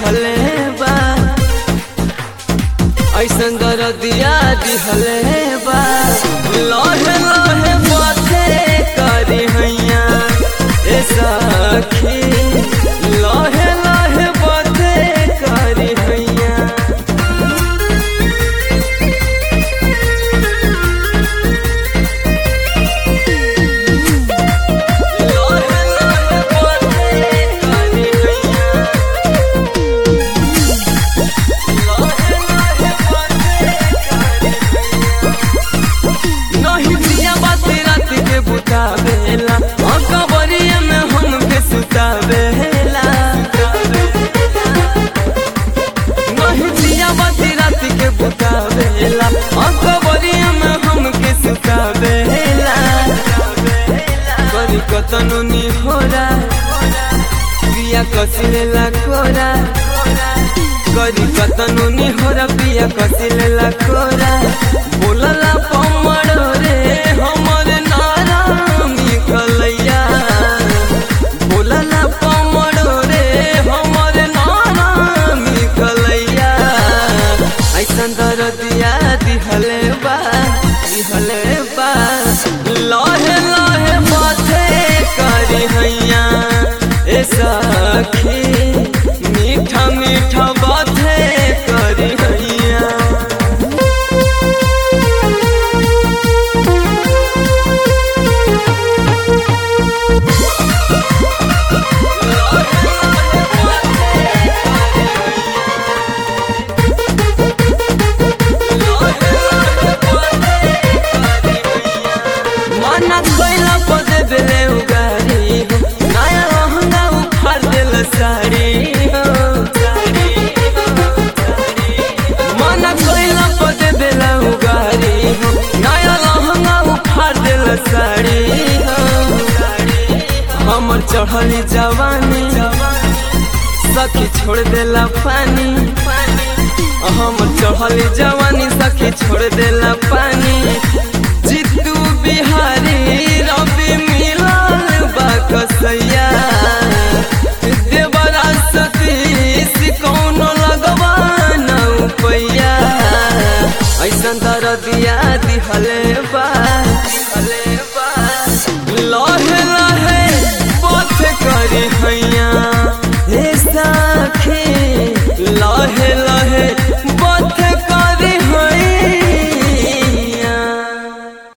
दिहले बा ऐसन दरदिया दिहले बा लहे लहे माथे करी हैया ए सखी लहे लहे माथे करी हैया लहे लहे माथे करी हैया नहीं दिया बात रात के बुतावेला और कबरिया में हमके सुतावेला नहीं दिया बात रात के बुतावेला और कबरिया में हमके सुतावेला करी कतनो नी होरा पिया कसिलेला कोरा करी कतनो नी होरा पिया कसिलेला कोरा बोलला पमड़ रे हमर नारामी कलैया बोलला पमड़ रे हमर नारामी कलैया ऐसन दरदिया दिहले बा दिहले बा लहे लहे माथे करी हैया ए सखी मीठा मीठा बाते करी हैया मना कोइला पदे बेले उगारी हो नया लहंगा उखाड़ देल साड़ी हो मना कोइला पदे बेले उगारी हो नया लहंगा उखाड़ देल साड़ी हो हमर चढ़ली जवानी सखी छोड़ देला पानी हमर चढ़ली जवानी सखी छोड़ देला पानी जितू बिहारी रवि मिलल बा कसैया देवरा सतीश कौनो लगवा न पैया ऐसन दरदिया दिहले बा